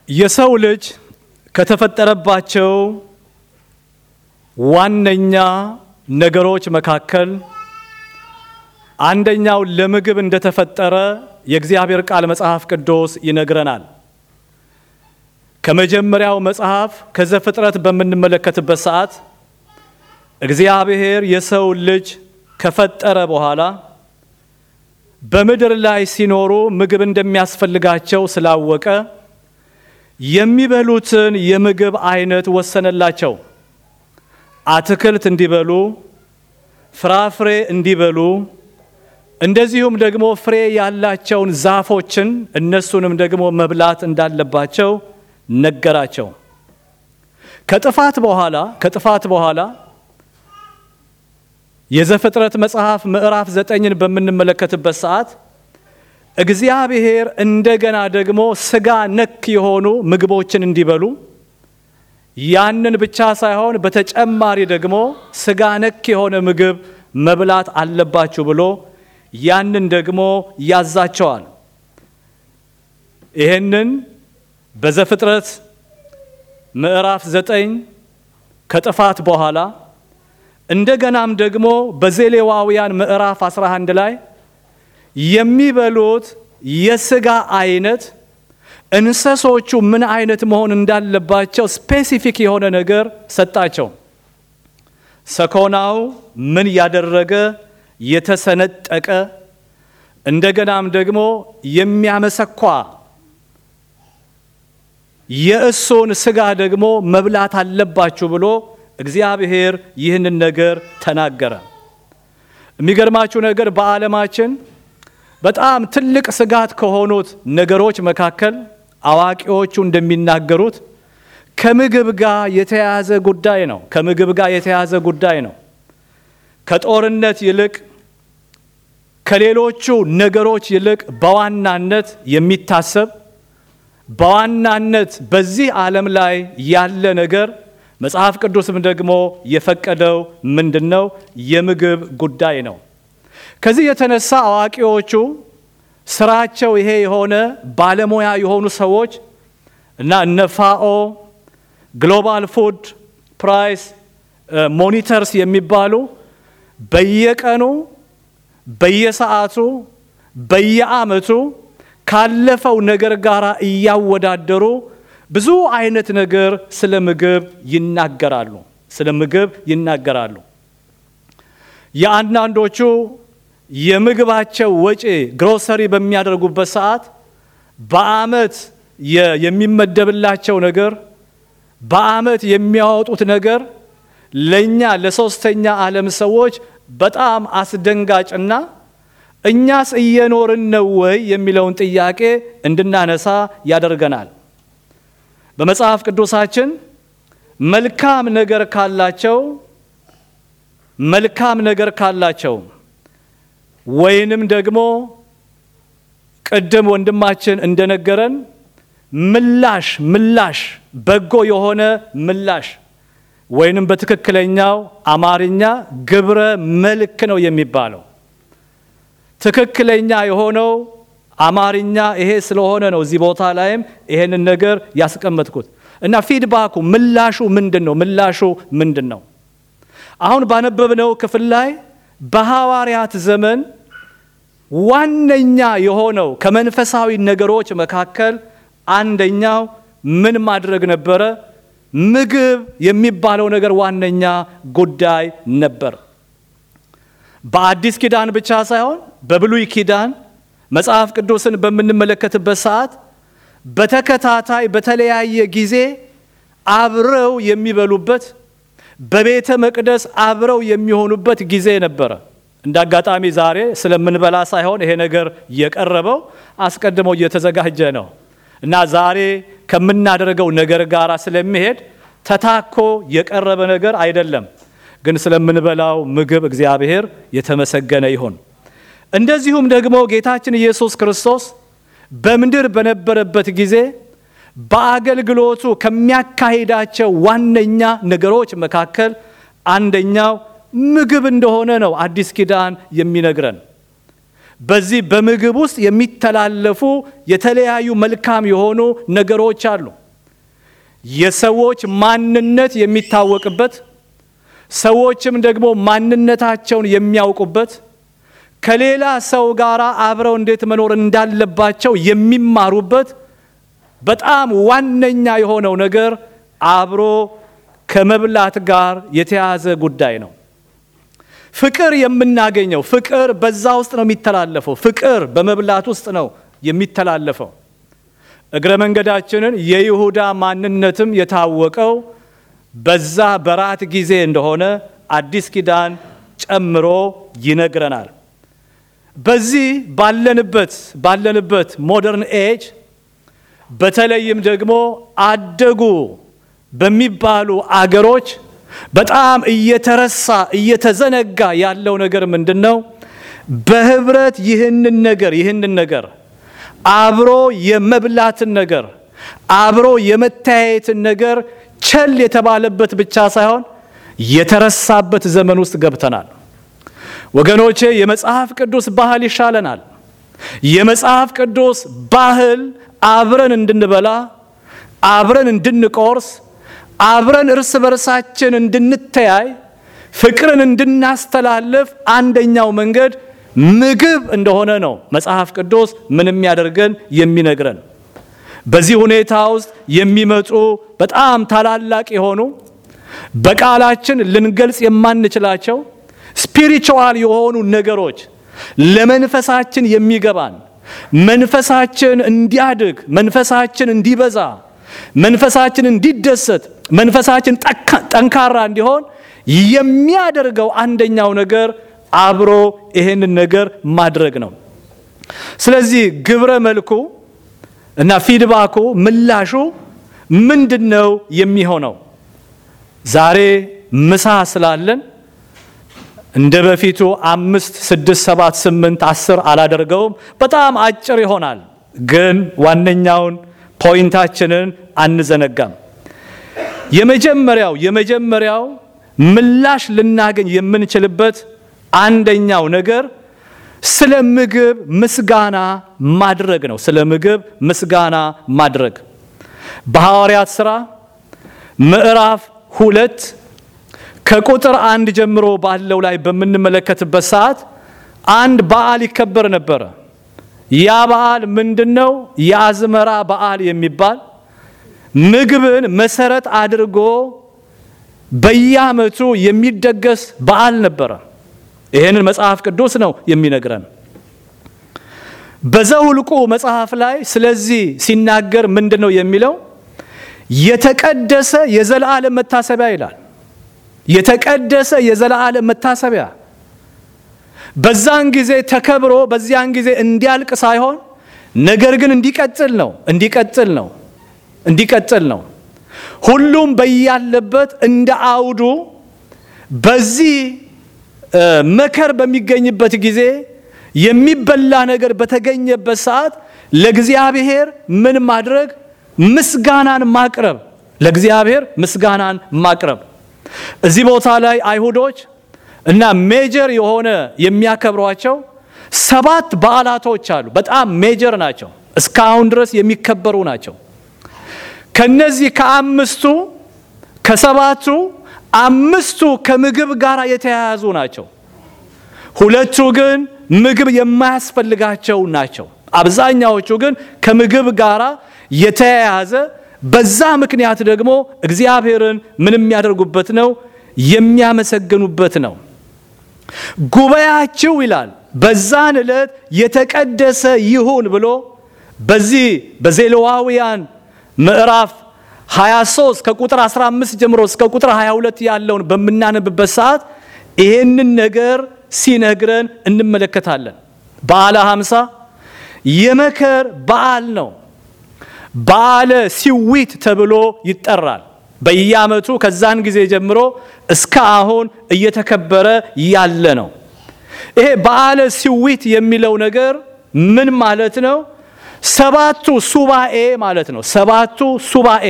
የሰው ልጅ ከተፈጠረባቸው ዋነኛ ነገሮች መካከል አንደኛው ለምግብ እንደተፈጠረ የእግዚአብሔር ቃል መጽሐፍ ቅዱስ ይነግረናል። ከመጀመሪያው መጽሐፍ ከዘፍጥረት በምንመለከትበት ሰዓት እግዚአብሔር የሰው ልጅ ከፈጠረ በኋላ በምድር ላይ ሲኖሩ ምግብ እንደሚያስፈልጋቸው ስላወቀ የሚበሉትን የምግብ አይነት ወሰነላቸው። አትክልት እንዲበሉ፣ ፍራፍሬ እንዲበሉ፣ እንደዚሁም ደግሞ ፍሬ ያላቸውን ዛፎችን እነሱንም ደግሞ መብላት እንዳለባቸው ነገራቸው። ከጥፋት በኋላ ከጥፋት በኋላ የዘፍጥረት መጽሐፍ ምዕራፍ ዘጠኝን በምንመለከትበት ሰዓት እግዚአብሔር እንደገና ደግሞ ስጋ ነክ የሆኑ ምግቦችን እንዲበሉ ያንን ብቻ ሳይሆን በተጨማሪ ደግሞ ስጋ ነክ የሆነ ምግብ መብላት አለባችሁ ብሎ ያንን ደግሞ ያዛቸዋል። ይህንን በዘፍጥረት ምዕራፍ ዘጠኝ ከጥፋት በኋላ እንደገናም ደግሞ በዘሌዋውያን ምዕራፍ 11 ላይ የሚበሉት የስጋ አይነት እንስሶቹ ምን አይነት መሆን እንዳለባቸው ስፔሲፊክ የሆነ ነገር ሰጣቸው። ሰኮናው ምን ያደረገ የተሰነጠቀ እንደገናም ደግሞ የሚያመሰኳ የእሱን ስጋ ደግሞ መብላት አለባችሁ ብሎ እግዚአብሔር ይህንን ነገር ተናገረ። የሚገርማችሁ ነገር በዓለማችን በጣም ትልቅ ስጋት ከሆኑት ነገሮች መካከል አዋቂዎቹ እንደሚናገሩት ከምግብ ጋር የተያያዘ ጉዳይ ነው። ከምግብ ጋር የተያያዘ ጉዳይ ነው። ከጦርነት ይልቅ ከሌሎቹ ነገሮች ይልቅ በዋናነት የሚታሰብ በዋናነት በዚህ ዓለም ላይ ያለ ነገር መጽሐፍ ቅዱስም ደግሞ የፈቀደው ምንድን ነው? የምግብ ጉዳይ ነው። ከዚህ የተነሳ አዋቂዎቹ ስራቸው ይሄ የሆነ ባለሙያ የሆኑ ሰዎች እና እነ ፋኦ ግሎባል ፉድ ፕራይስ ሞኒተርስ የሚባሉ በየቀኑ በየሰዓቱ በየዓመቱ ካለፈው ነገር ጋር እያወዳደሩ ብዙ አይነት ነገር ስለ ምግብ ይናገራሉ። ስለ ምግብ ይናገራሉ። የአንዳንዶቹ የምግባቸው ወጪ ግሮሰሪ በሚያደርጉበት ሰዓት በዓመት የሚመደብላቸው ነገር በዓመት የሚያወጡት ነገር ለእኛ ለሶስተኛ ዓለም ሰዎች በጣም አስደንጋጭና እኛስ እየኖርን ነው ወይ የሚለውን ጥያቄ እንድናነሳ ያደርገናል። በመጽሐፍ ቅዱሳችን መልካም ነገር ካላቸው መልካም ነገር ካላቸው ወይንም ደግሞ ቅድም ወንድማችን እንደነገረን ምላሽ ምላሽ በጎ የሆነ ምላሽ ወይንም በትክክለኛው አማርኛ ግብረ መልክ ነው የሚባለው። ትክክለኛ የሆነው አማርኛ ይሄ ስለሆነ ነው እዚህ ቦታ ላይም ይሄንን ነገር ያስቀመጥኩት እና ፊድባኩ ምላሹ ምንድን ነው? ምላሹ ምንድን ነው? አሁን ባነበብነው ክፍል ላይ በሐዋርያት ዘመን ዋነኛ የሆነው ከመንፈሳዊ ነገሮች መካከል አንደኛው ምን ማድረግ ነበረ? ምግብ የሚባለው ነገር ዋነኛ ጉዳይ ነበር። በአዲስ ኪዳን ብቻ ሳይሆን በብሉይ ኪዳን መጽሐፍ ቅዱስን በምንመለከትበት ሰዓት በተከታታይ በተለያየ ጊዜ አብረው የሚበሉበት በቤተ መቅደስ አብረው የሚሆኑበት ጊዜ ነበረ። እንደ አጋጣሚ ዛሬ ስለምንበላ ሳይሆን ይሄ ነገር የቀረበው አስቀድሞ እየተዘጋጀ ነው እና ዛሬ ከምናደርገው ነገር ጋር ስለሚሄድ ተታኮ የቀረበ ነገር አይደለም። ግን ስለምንበላው ምግብ እግዚአብሔር የተመሰገነ ይሁን። እንደዚሁም ደግሞ ጌታችን ኢየሱስ ክርስቶስ በምድር በነበረበት ጊዜ በአገልግሎቱ ከሚያካሂዳቸው ዋነኛ ነገሮች መካከል አንደኛው ምግብ እንደሆነ ነው አዲስ ኪዳን የሚነግረን። በዚህ በምግብ ውስጥ የሚተላለፉ የተለያዩ መልካም የሆኑ ነገሮች አሉ። የሰዎች ማንነት የሚታወቅበት፣ ሰዎችም ደግሞ ማንነታቸውን የሚያውቁበት፣ ከሌላ ሰው ጋር አብረው እንዴት መኖር እንዳለባቸው የሚማሩበት በጣም ዋነኛ የሆነው ነገር አብሮ ከመብላት ጋር የተያዘ ጉዳይ ነው። ፍቅር የምናገኘው ፍቅር በዛ ውስጥ ነው የሚተላለፈው። ፍቅር በመብላት ውስጥ ነው የሚተላለፈው። እግረ መንገዳችንን የይሁዳ ማንነትም የታወቀው በዛ በራት ጊዜ እንደሆነ አዲስ ኪዳን ጨምሮ ይነግረናል። በዚህ ባለንበት ባለንበት ሞደርን ኤጅ በተለይም ደግሞ አደጉ በሚባሉ አገሮች በጣም እየተረሳ እየተዘነጋ ያለው ነገር ምንድን ነው? በህብረት ይህንን ነገር ይህንን ነገር አብሮ የመብላትን ነገር አብሮ የመተያየትን ነገር ቸል የተባለበት ብቻ ሳይሆን የተረሳበት ዘመን ውስጥ ገብተናል። ወገኖቼ የመጽሐፍ ቅዱስ ባህል ይሻለናል። የመጽሐፍ ቅዱስ ባህል አብረን እንድንበላ፣ አብረን እንድንቆርስ፣ አብረን እርስ በርሳችን እንድንተያይ፣ ፍቅርን እንድናስተላልፍ አንደኛው መንገድ ምግብ እንደሆነ ነው መጽሐፍ ቅዱስ ምን የሚያደርገን የሚነግረን። በዚህ ሁኔታ ውስጥ የሚመጡ በጣም ታላላቅ የሆኑ በቃላችን ልንገልጽ የማንችላቸው ስፒሪቹዋል የሆኑ ነገሮች ለመንፈሳችን የሚገባን መንፈሳችን እንዲያድግ፣ መንፈሳችን እንዲበዛ፣ መንፈሳችን እንዲደሰት፣ መንፈሳችን ጠንካራ እንዲሆን የሚያደርገው አንደኛው ነገር አብሮ ይሄንን ነገር ማድረግ ነው። ስለዚህ ግብረ መልኩ እና ፊድባኩ ምላሹ ምንድን ነው የሚሆነው? ዛሬ ምሳ ስላለን እንደ በፊቱ አምስት ስድስት ሰባት ስምንት አስር አላደርገውም። በጣም አጭር ይሆናል፣ ግን ዋነኛውን ፖይንታችንን አንዘነጋም። የመጀመሪያው የመጀመሪያው ምላሽ ልናገኝ የምንችልበት አንደኛው ነገር ስለ ምግብ ምስጋና ማድረግ ነው። ስለ ምግብ ምስጋና ማድረግ በሐዋርያት ሥራ ምዕራፍ ሁለት ከቁጥር አንድ ጀምሮ ባለው ላይ በምንመለከትበት ሰዓት አንድ በዓል ይከበር ነበረ። ያ በዓል ምንድን ነው? የአዝመራ በዓል የሚባል ምግብን መሰረት አድርጎ በየዓመቱ የሚደገስ በዓል ነበረ። ይህንን መጽሐፍ ቅዱስ ነው የሚነግረን። በዘኍልቍ መጽሐፍ ላይ ስለዚህ ሲናገር ምንድን ነው የሚለው? የተቀደሰ የዘላለም መታሰቢያ ይላል። የተቀደሰ የዘላለም መታሰቢያ በዛን ጊዜ ተከብሮ በዚያን ጊዜ እንዲያልቅ ሳይሆን ነገር ግን እንዲቀጥል ነው እንዲቀጥል ነው እንዲቀጥል ነው። ሁሉም በያለበት እንደ አውዱ በዚህ መከር በሚገኝበት ጊዜ የሚበላ ነገር በተገኘበት ሰዓት ለእግዚአብሔር ምን ማድረግ? ምስጋናን ማቅረብ። ለእግዚአብሔር ምስጋናን ማቅረብ። እዚህ ቦታ ላይ አይሁዶች እና ሜጀር የሆነ የሚያከብሯቸው ሰባት በዓላቶች አሉ። በጣም ሜጀር ናቸው። እስካሁን ድረስ የሚከበሩ ናቸው። ከነዚህ ከአምስቱ ከሰባቱ አምስቱ ከምግብ ጋር የተያያዙ ናቸው። ሁለቱ ግን ምግብ የማያስፈልጋቸው ናቸው። አብዛኛዎቹ ግን ከምግብ ጋር የተያያዘ በዛ ምክንያት ደግሞ እግዚአብሔርን ምን የሚያደርጉበት ነው? የሚያመሰግኑበት ነው። ጉባኤያችሁ ይላል በዛን ዕለት የተቀደሰ ይሁን ብሎ በዚህ በዘሌዋውያን ምዕራፍ 23 ከቁጥር 15 ጀምሮ እስከ ቁጥር 22 ያለውን በምናነብበት ሰዓት ይሄንን ነገር ሲነግረን እንመለከታለን። በዓለ ሃምሳ የመከር በዓል ነው። በዓለ ሲዊት ተብሎ ይጠራል። በየዓመቱ ከዛን ጊዜ ጀምሮ እስከ አሁን እየተከበረ ያለ ነው። ይሄ በዓለ ሲዊት የሚለው ነገር ምን ማለት ነው? ሰባቱ ሱባኤ ማለት ነው። ሰባቱ ሱባኤ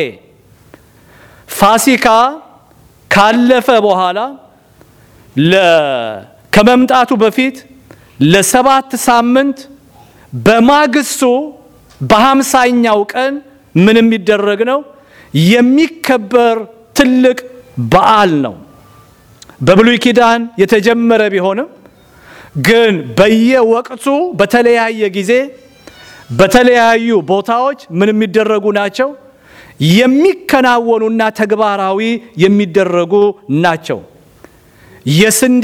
ፋሲካ ካለፈ በኋላ ከመምጣቱ በፊት ለሰባት ሳምንት በማግስቱ በሀምሳኛው ቀን ምን የሚደረግ ነው? የሚከበር ትልቅ በዓል ነው። በብሉይ ኪዳን የተጀመረ ቢሆንም ግን በየወቅቱ በተለያየ ጊዜ በተለያዩ ቦታዎች ምን የሚደረጉ ናቸው? የሚከናወኑና ተግባራዊ የሚደረጉ ናቸው። የስንዴ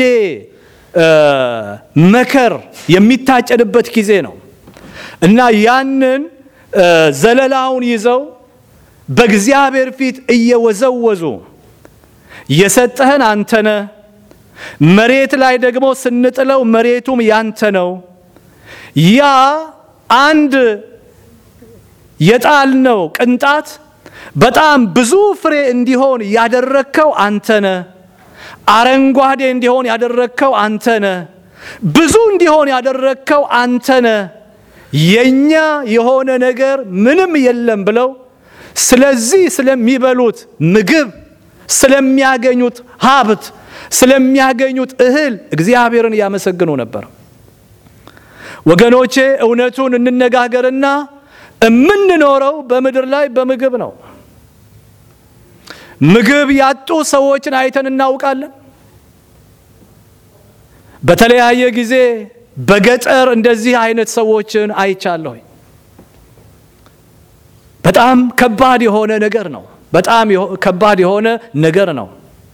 መከር የሚታጨድበት ጊዜ ነው እና ያንን ዘለላውን ይዘው በእግዚአብሔር ፊት እየወዘወዙ የሰጠህን አንተነ መሬት ላይ ደግሞ ስንጥለው መሬቱም ያንተ ነው። ያ አንድ የጣልነው ቅንጣት በጣም ብዙ ፍሬ እንዲሆን ያደረግከው አንተነ። አረንጓዴ እንዲሆን ያደረግከው አንተነ። ብዙ እንዲሆን ያደረግከው አንተነ። የኛ የሆነ ነገር ምንም የለም ብለው ስለዚህ ስለሚበሉት ምግብ፣ ስለሚያገኙት ሀብት፣ ስለሚያገኙት እህል እግዚአብሔርን ያመሰግኑ ነበር። ወገኖቼ እውነቱን እንነጋገርና የምንኖረው በምድር ላይ በምግብ ነው። ምግብ ያጡ ሰዎችን አይተን እናውቃለን። በተለያየ ጊዜ በገጠር እንደዚህ አይነት ሰዎችን አይቻለሁ። በጣም ከባድ የሆነ ነገር ነው። በጣም ከባድ የሆነ ነገር ነው።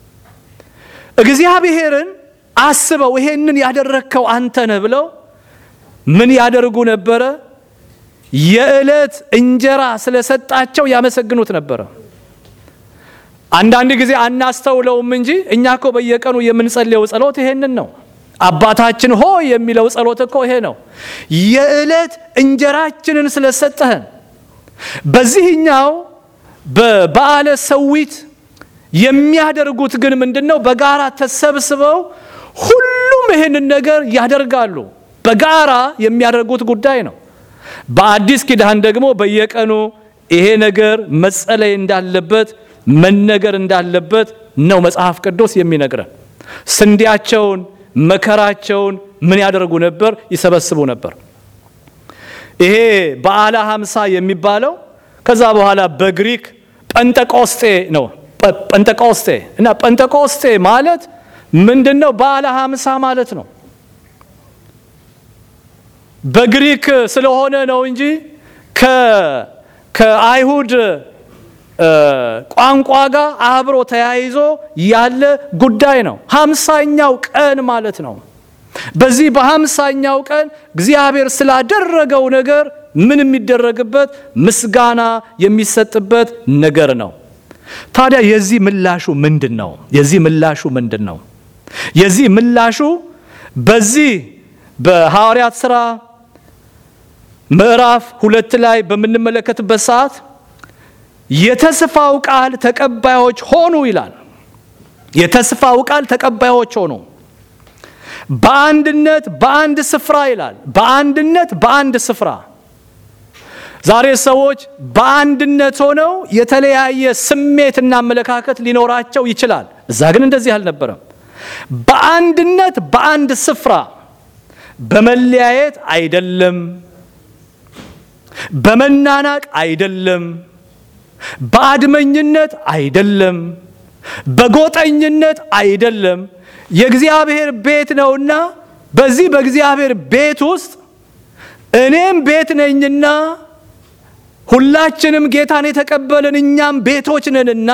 እግዚአብሔርን አስበው ይሄንን ያደረግከው አንተ ነህ ብለው ምን ያደርጉ ነበረ? የዕለት እንጀራ ስለሰጣቸው ያመሰግኑት ነበረ። አንዳንድ ጊዜ አናስተውለውም እንጂ እኛ እኮ በየቀኑ የምንጸልየው ጸሎት ይሄንን ነው። አባታችን ሆይ የሚለው ጸሎት እኮ ይሄ ነው። የዕለት እንጀራችንን ስለሰጠህን። በዚህኛው በበዓለ ሰዊት የሚያደርጉት ግን ምንድን ነው? በጋራ ተሰብስበው ሁሉም ይህንን ነገር ያደርጋሉ። በጋራ የሚያደርጉት ጉዳይ ነው። በአዲስ ኪዳን ደግሞ በየቀኑ ይሄ ነገር መጸለይ እንዳለበት መነገር እንዳለበት ነው መጽሐፍ ቅዱስ የሚነግረን። ስንዴያቸውን መከራቸውን ምን ያደርጉ ነበር? ይሰበስቡ ነበር። ይሄ በዓለ ሀምሳ የሚባለው ከዛ በኋላ በግሪክ ጴንጠቆስጤ ነው። ጴንጠቆስጤ እና ጴንጠቆስጤ ማለት ምንድን ነው? በዓለ ሀምሳ ማለት ነው። በግሪክ ስለሆነ ነው እንጂ ከአይሁድ ቋንቋ ጋር አብሮ ተያይዞ ያለ ጉዳይ ነው። ሀምሳኛው ቀን ማለት ነው። በዚህ በሀምሳኛው ቀን እግዚአብሔር ስላደረገው ነገር ምን የሚደረግበት ምስጋና የሚሰጥበት ነገር ነው። ታዲያ የዚህ ምላሹ ምንድን ነው? የዚህ ምላሹ ምንድን ነው? የዚህ ምላሹ በዚህ በሐዋርያት ሥራ ምዕራፍ ሁለት ላይ በምንመለከትበት ሰዓት የተስፋው ቃል ተቀባዮች ሆኑ ይላል። የተስፋው ቃል ተቀባዮች ሆኑ በአንድነት በአንድ ስፍራ ይላል። በአንድነት በአንድ ስፍራ። ዛሬ ሰዎች በአንድነት ሆነው የተለያየ ስሜትና አመለካከት ሊኖራቸው ይችላል። እዛ ግን እንደዚህ አልነበረም። በአንድነት በአንድ ስፍራ፣ በመለያየት አይደለም፣ በመናናቅ አይደለም፣ በአድመኝነት አይደለም፣ በጎጠኝነት አይደለም። የእግዚአብሔር ቤት ነውና በዚህ በእግዚአብሔር ቤት ውስጥ እኔም ቤት ነኝና ሁላችንም ጌታን የተቀበልን እኛም ቤቶች ነንና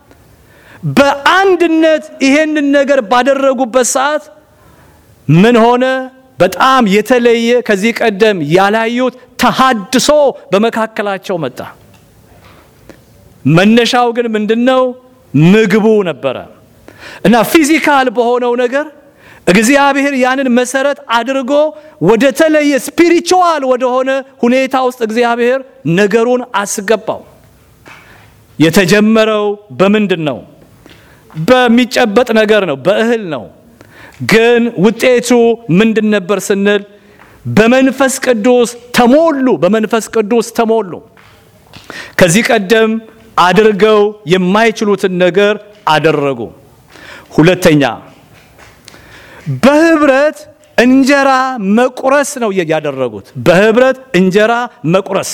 በአንድነት ይሄንን ነገር ባደረጉበት ሰዓት ምን ሆነ? በጣም የተለየ ከዚህ ቀደም ያላዩት ተሃድሶ በመካከላቸው መጣ። መነሻው ግን ምንድነው? ምግቡ ነበረ እና ፊዚካል በሆነው ነገር እግዚአብሔር ያንን መሰረት አድርጎ ወደ ተለየ ስፒሪቹዋል ወደሆነ ሁኔታ ውስጥ እግዚአብሔር ነገሩን አስገባው። የተጀመረው በምንድን ነው? በሚጨበጥ ነገር ነው፣ በእህል ነው። ግን ውጤቱ ምንድን ነበር ስንል በመንፈስ ቅዱስ ተሞሉ። በመንፈስ ቅዱስ ተሞሉ። ከዚህ ቀደም አድርገው የማይችሉትን ነገር አደረጉ። ሁለተኛ በህብረት እንጀራ መቁረስ ነው ያደረጉት። በህብረት እንጀራ መቁረስ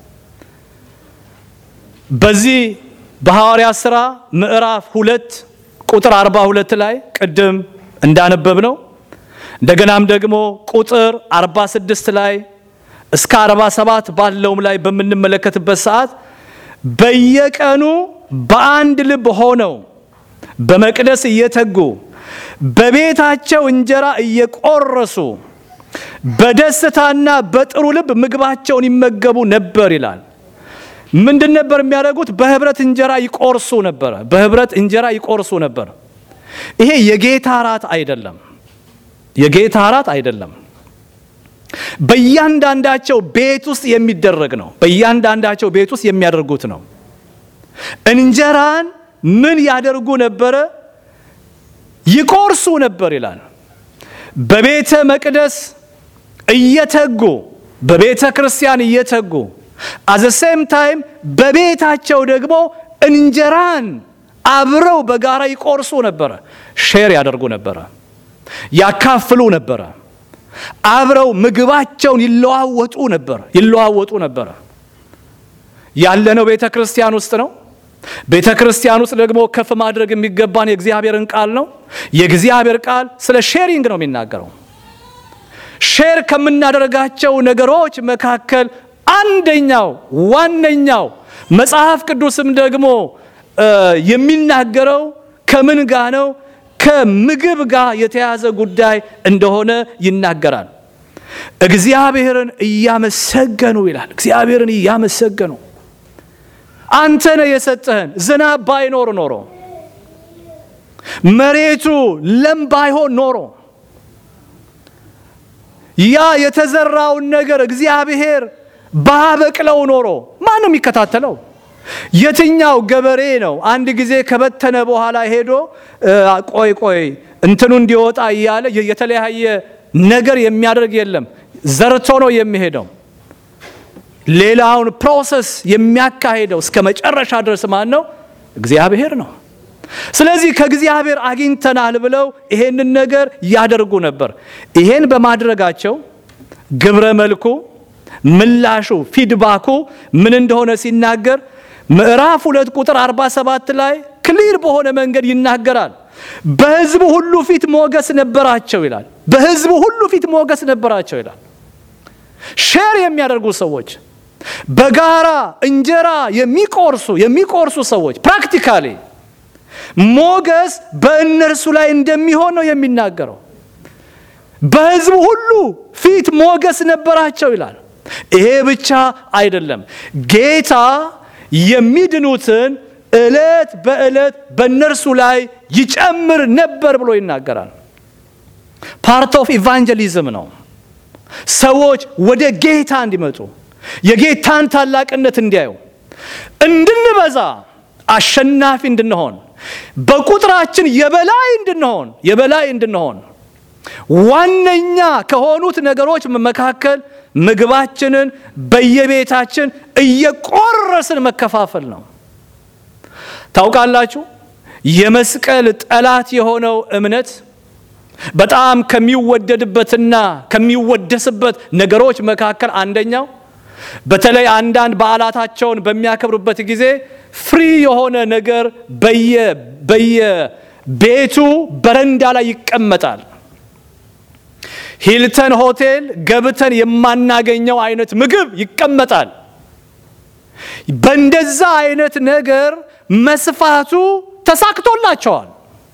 በዚህ በሐዋርያት ሥራ ምዕራፍ ሁለት ቁጥር 42 ላይ ቅድም እንዳነበብ ነው። እንደገናም ደግሞ ቁጥር 46 ላይ እስከ 47 ባለውም ላይ በምንመለከትበት ሰዓት በየቀኑ በአንድ ልብ ሆነው በመቅደስ እየተጉ በቤታቸው እንጀራ እየቆረሱ በደስታና በጥሩ ልብ ምግባቸውን ይመገቡ ነበር ይላል። ምንድን ነበር የሚያደርጉት? በህብረት እንጀራ ይቆርሱ ነበረ። በህብረት እንጀራ ይቆርሱ ነበር። ይሄ የጌታ እራት አይደለም። የጌታ እራት አይደለም። በእያንዳንዳቸው ቤት ውስጥ የሚደረግ ነው። በእያንዳንዳቸው ቤት ውስጥ የሚያደርጉት ነው። እንጀራን ምን ያደርጉ ነበረ? ይቆርሱ ነበር ይላል። በቤተ መቅደስ እየተጉ በቤተ ክርስቲያን እየተጉ አዘ ሴም ታይም በቤታቸው ደግሞ እንጀራን አብረው በጋራ ይቆርሱ ነበረ። ሼር ያደርጉ ነበረ፣ ያካፍሉ ነበረ። አብረው ምግባቸውን ይለዋወጡ ነበር ይለዋወጡ ነበረ። ያለነው ቤተ ክርስቲያን ውስጥ ነው። ቤተ ክርስቲያን ውስጥ ደግሞ ከፍ ማድረግ የሚገባን የእግዚአብሔርን ቃል ነው። የእግዚአብሔር ቃል ስለ ሼሪንግ ነው የሚናገረው። ሼር ከምናደርጋቸው ነገሮች መካከል አንደኛው ዋነኛው መጽሐፍ ቅዱስም ደግሞ የሚናገረው ከምን ጋር ነው? ከምግብ ጋር የተያዘ ጉዳይ እንደሆነ ይናገራል። እግዚአብሔርን እያመሰገኑ ይላል። እግዚአብሔርን እያመሰገኑ አንተ ነህ የሰጠህን። ዝናብ ባይኖር ኖሮ መሬቱ ለም ባይሆን ኖሮ ያ የተዘራውን ነገር እግዚአብሔር ባበቅለው ኖሮ ማን ነው የሚከታተለው? የትኛው ገበሬ ነው አንድ ጊዜ ከበተነ በኋላ ሄዶ ቆይ ቆይ እንትኑ እንዲወጣ እያለ የተለያየ ነገር የሚያደርግ የለም። ዘርቶ ነው የሚሄደው። ሌላውን ፕሮሰስ የሚያካሄደው እስከ መጨረሻ ድረስ ማን ነው? እግዚአብሔር ነው። ስለዚህ ከእግዚአብሔር አግኝተናል ብለው ይሄንን ነገር ያደርጉ ነበር። ይሄን በማድረጋቸው ግብረ መልኩ ምላሹ ፊድባኩ ምን እንደሆነ ሲናገር ምዕራፍ ሁለት ቁጥር 47 ላይ ክሊር በሆነ መንገድ ይናገራል። በሕዝቡ ሁሉ ፊት ሞገስ ነበራቸው ይላል። በሕዝቡ ሁሉ ፊት ሞገስ ነበራቸው ይላል። ሼር የሚያደርጉ ሰዎች፣ በጋራ እንጀራ የሚቆርሱ የሚቆርሱ ሰዎች ፕራክቲካሊ ሞገስ በእነርሱ ላይ እንደሚሆን ነው የሚናገረው። በሕዝቡ ሁሉ ፊት ሞገስ ነበራቸው ይላል። ይሄ ብቻ አይደለም። ጌታ የሚድኑትን ዕለት በዕለት በእነርሱ ላይ ይጨምር ነበር ብሎ ይናገራል። ፓርት ኦፍ ኢቫንጀሊዝም ነው። ሰዎች ወደ ጌታ እንዲመጡ የጌታን ታላቅነት እንዲያዩ፣ እንድንበዛ፣ አሸናፊ እንድንሆን፣ በቁጥራችን የበላይ እንድንሆን የበላይ እንድንሆን ዋነኛ ከሆኑት ነገሮች መካከል ምግባችንን በየቤታችን እየቆረስን መከፋፈል ነው። ታውቃላችሁ፣ የመስቀል ጠላት የሆነው እምነት በጣም ከሚወደድበትና ከሚወደስበት ነገሮች መካከል አንደኛው በተለይ አንዳንድ በዓላታቸውን በሚያከብሩበት ጊዜ ፍሪ የሆነ ነገር በየቤቱ በረንዳ ላይ ይቀመጣል። ሂልተን ሆቴል ገብተን የማናገኘው አይነት ምግብ ይቀመጣል። በእንደዛ አይነት ነገር መስፋቱ ተሳክቶላቸዋል።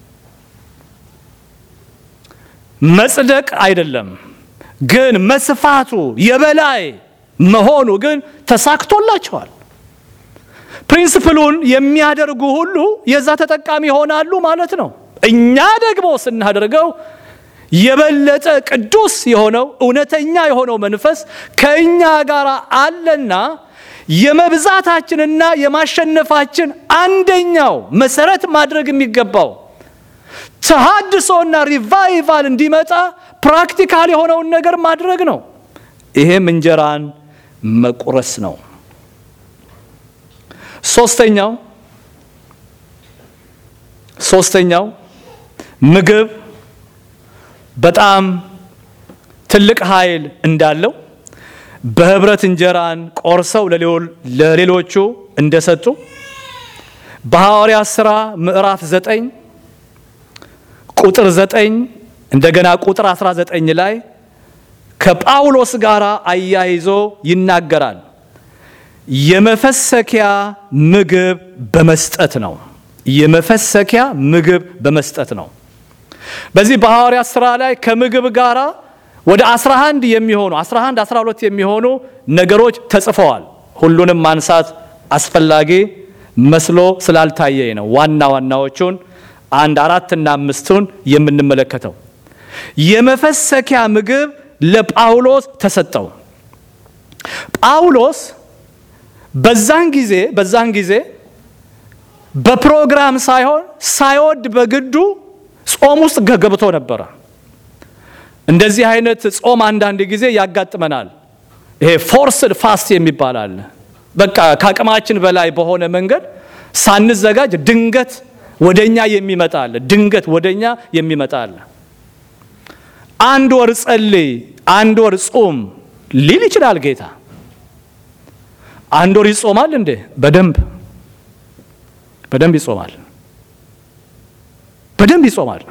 መጽደቅ አይደለም ግን መስፋቱ የበላይ መሆኑ ግን ተሳክቶላቸዋል። ፕሪንስፕሉን የሚያደርጉ ሁሉ የዛ ተጠቃሚ ይሆናሉ ማለት ነው። እኛ ደግሞ ስናደርገው የበለጠ ቅዱስ የሆነው እውነተኛ የሆነው መንፈስ ከእኛ ጋር አለና የመብዛታችንና የማሸነፋችን አንደኛው መሰረት ማድረግ የሚገባው ተሃድሶና ሪቫይቫል እንዲመጣ ፕራክቲካል የሆነውን ነገር ማድረግ ነው። ይሄም እንጀራን መቁረስ ነው። ሶስተኛው ሶስተኛው ምግብ በጣም ትልቅ ኃይል እንዳለው በህብረት እንጀራን ቆርሰው ለሌሎቹ እንደሰጡ በሐዋርያት ሥራ ምዕራፍ 9 ቁጥር 9 እንደገና ቁጥር 19 ላይ ከጳውሎስ ጋር አያይዞ ይናገራል። የመፈሰኪያ ምግብ በመስጠት ነው። የመፈሰኪያ ምግብ በመስጠት ነው። በዚህ በሐዋርያት ሥራ ላይ ከምግብ ጋራ ወደ 11 የሚሆኑ 11 12 የሚሆኑ ነገሮች ተጽፈዋል። ሁሉንም ማንሳት አስፈላጊ መስሎ ስላልታየኝ ነው ዋና ዋናዎቹን አንድ አራትና አምስቱን የምንመለከተው። የመፈሰኪያ ምግብ ለጳውሎስ ተሰጠው። ጳውሎስ በዛን ጊዜ በዛን ጊዜ በፕሮግራም ሳይሆን ሳይወድ በግዱ ጾም ውስጥ ገብቶ ነበረ። እንደዚህ አይነት ጾም አንዳንድ ጊዜ ያጋጥመናል። ይሄ ፎርስድ ፋስት የሚባል አለ። በቃ ከአቅማችን በላይ በሆነ መንገድ ሳንዘጋጅ ድንገት ወደኛ የሚመጣ አለ። ድንገት ወደኛ የሚመጣ አለ። አንድ ወር ጸልይ፣ አንድ ወር ጾም ሊል ይችላል ጌታ። አንድ ወር ይጾማል እንዴ? በደንብ በደንብ ይጾማል። በደንብ ይጾማል።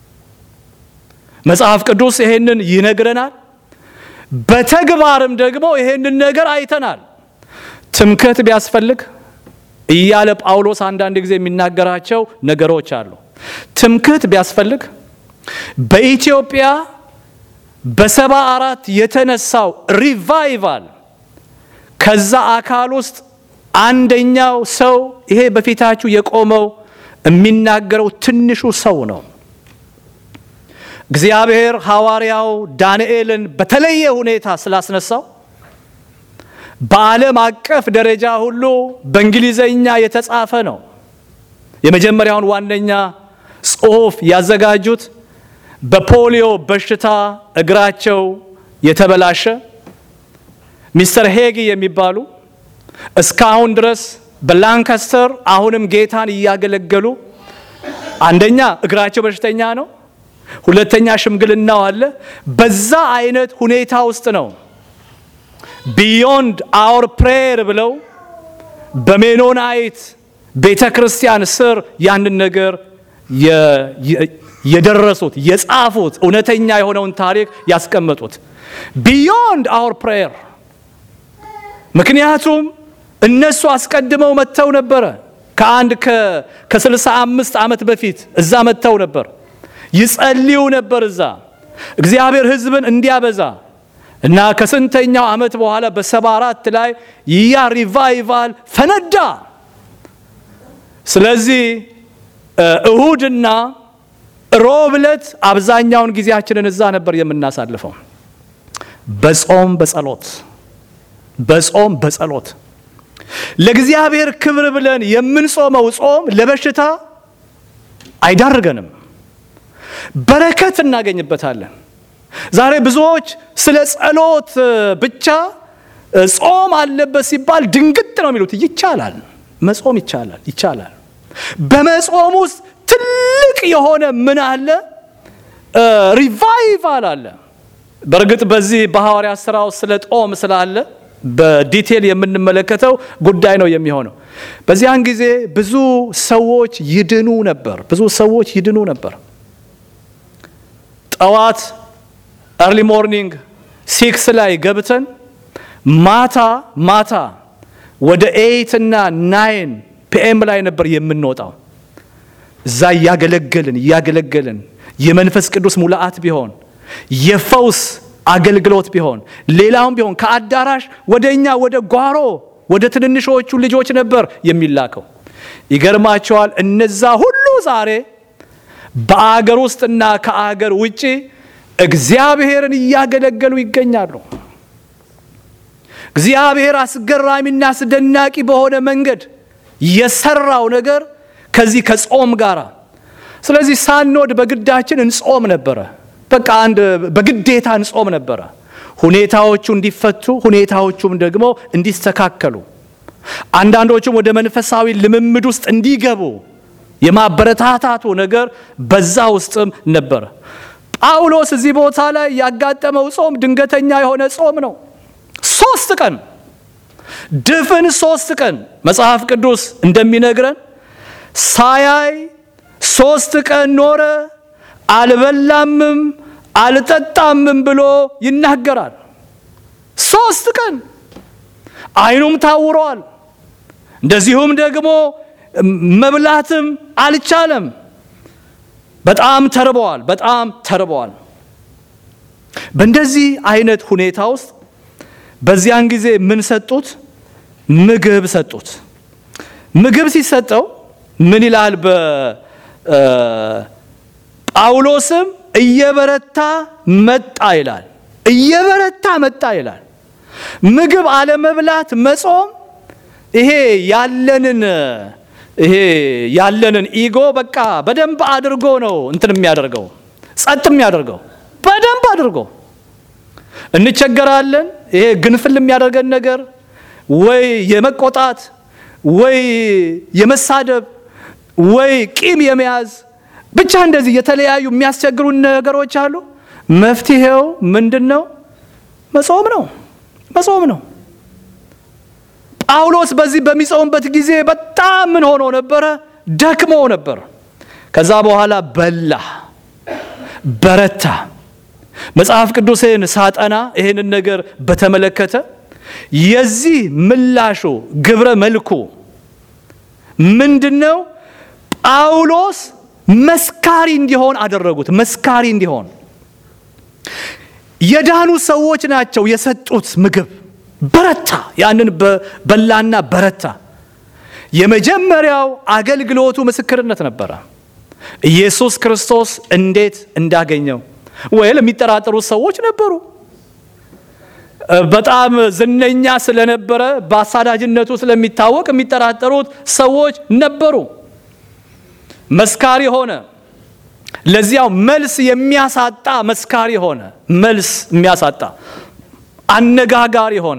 መጽሐፍ ቅዱስ ይሄንን ይነግረናል። በተግባርም ደግሞ ይሄንን ነገር አይተናል። ትምክህት ቢያስፈልግ እያለ ጳውሎስ አንዳንድ ጊዜ የሚናገራቸው ነገሮች አሉ። ትምክህት ቢያስፈልግ በኢትዮጵያ በሰባ አራት የተነሳው ሪቫይቫል ከዛ አካል ውስጥ አንደኛው ሰው ይሄ በፊታችሁ የቆመው የሚናገረው ትንሹ ሰው ነው። እግዚአብሔር ሐዋርያው ዳንኤልን በተለየ ሁኔታ ስላስነሳው በዓለም አቀፍ ደረጃ ሁሉ በእንግሊዘኛ የተጻፈ ነው። የመጀመሪያውን ዋነኛ ጽሑፍ ያዘጋጁት በፖሊዮ በሽታ እግራቸው የተበላሸ ሚስተር ሄጊ የሚባሉ እስካሁን ድረስ በላንካስተር አሁንም ጌታን እያገለገሉ አንደኛ እግራቸው በሽተኛ ነው፣ ሁለተኛ ሽምግልናው አለ። በዛ አይነት ሁኔታ ውስጥ ነው ቢዮንድ አወር ፕሬየር ብለው በሜኖናይት ቤተ ክርስቲያን ስር ያንን ነገር የደረሱት የጻፉት እውነተኛ የሆነውን ታሪክ ያስቀመጡት ቢዮንድ አወር ፕሬየር። ምክንያቱም እነሱ አስቀድመው መጥተው ነበረ። ከአንድ ከስልሳ አምስት ዓመት በፊት እዛ መጥተው ነበር፣ ይጸልዩ ነበር እዛ እግዚአብሔር ሕዝብን እንዲያበዛ እና ከስንተኛው ዓመት በኋላ በሰባ አራት ላይ ያ ሪቫይቫል ፈነዳ። ስለዚህ እሁድና ሮብ ዕለት አብዛኛውን ጊዜያችንን እዛ ነበር የምናሳልፈው በጾም በጸሎት በጾም በጸሎት ለእግዚአብሔር ክብር ብለን የምንጾመው ጾም ለበሽታ አይዳርገንም፣ በረከት እናገኝበታለን። ዛሬ ብዙዎች ስለ ጸሎት ብቻ ጾም አለበት ሲባል ድንግጥ ነው የሚሉት። ይቻላል፣ መጾም ይቻላል፣ ይቻላል። በመጾም ውስጥ ትልቅ የሆነ ምን አለ? ሪቫይቫል አለ። በእርግጥ በዚህ በሐዋርያት ሥራ ውስጥ ስለ ጦም ስላለ በዲቴል የምንመለከተው ጉዳይ ነው የሚሆነው። በዚያን ጊዜ ብዙ ሰዎች ይድኑ ነበር። ብዙ ሰዎች ይድኑ ነበር። ጠዋት ኤርሊ ሞርኒንግ ሲክስ ላይ ገብተን ማታ ማታ ወደ ኤይት እና ናይን ፒኤም ላይ ነበር የምንወጣው። እዛ እያገለገልን እያገለገልን የመንፈስ ቅዱስ ሙላአት ቢሆን የፈውስ አገልግሎት ቢሆን ሌላውም ቢሆን ከአዳራሽ ወደ እኛ ወደ ጓሮ ወደ ትንንሾቹ ልጆች ነበር የሚላከው። ይገርማቸዋል። እነዛ ሁሉ ዛሬ በአገር ውስጥና ከአገር ውጭ እግዚአብሔርን እያገለገሉ ይገኛሉ። እግዚአብሔር አስገራሚና አስደናቂ በሆነ መንገድ የሰራው ነገር ከዚህ ከጾም ጋር ስለዚህ ሳንወድ በግዳችን እንጾም ነበረ። በቃ አንድ በግዴታ እንጾም ነበረ። ሁኔታዎቹ እንዲፈቱ፣ ሁኔታዎቹም ደግሞ እንዲስተካከሉ፣ አንዳንዶቹም ወደ መንፈሳዊ ልምምድ ውስጥ እንዲገቡ የማበረታታቱ ነገር በዛ ውስጥም ነበረ። ጳውሎስ እዚህ ቦታ ላይ ያጋጠመው ጾም ድንገተኛ የሆነ ጾም ነው። ሶስት ቀን ድፍን ሶስት ቀን መጽሐፍ ቅዱስ እንደሚነግረን ሳያይ ሶስት ቀን ኖረ፣ አልበላምም አልጠጣምም ብሎ ይናገራል። ሶስት ቀን ዓይኑም ታውረዋል። እንደዚሁም ደግሞ መብላትም አልቻለም። በጣም ተርበዋል። በጣም ተርበዋል። በእንደዚህ አይነት ሁኔታ ውስጥ በዚያን ጊዜ ምን ሰጡት? ምግብ ሰጡት። ምግብ ሲሰጠው ምን ይላል? በጳውሎስም እየበረታ መጣ ይላል። እየበረታ መጣ ይላል። ምግብ አለመብላት መጾም ይሄ ያለንን ይሄ ያለንን ኢጎ በቃ በደንብ አድርጎ ነው እንትን የሚያደርገው ጸጥ የሚያደርገው በደንብ አድርጎ እንቸገራለን። ይሄ ግንፍል የሚያደርገን ነገር ወይ የመቆጣት ወይ የመሳደብ ወይ ቂም የመያዝ ብቻ እንደዚህ የተለያዩ የሚያስቸግሩ ነገሮች አሉ። መፍትሄው ምንድን ነው? መጾም ነው። መጾም ነው። ጳውሎስ በዚህ በሚጾምበት ጊዜ በጣም ምን ሆኖ ነበረ? ደክሞ ነበር። ከዛ በኋላ በላ፣ በረታ። መጽሐፍ ቅዱስን ሳጠና ይህንን ነገር በተመለከተ የዚህ ምላሹ ግብረ መልኩ ምንድን ነው? ጳውሎስ መስካሪ እንዲሆን አደረጉት። መስካሪ እንዲሆን የዳኑ ሰዎች ናቸው የሰጡት ምግብ። በረታ። ያንን በላና በረታ። የመጀመሪያው አገልግሎቱ ምስክርነት ነበረ። ኢየሱስ ክርስቶስ እንዴት እንዳገኘው ወይም የሚጠራጠሩት ሰዎች ነበሩ። በጣም ዝነኛ ስለነበረ በአሳዳጅነቱ ስለሚታወቅ የሚጠራጠሩት ሰዎች ነበሩ። መስካሪ ሆነ። ለዚያው መልስ የሚያሳጣ መስካሪ ሆነ። መልስ የሚያሳጣ አነጋጋሪ ሆነ።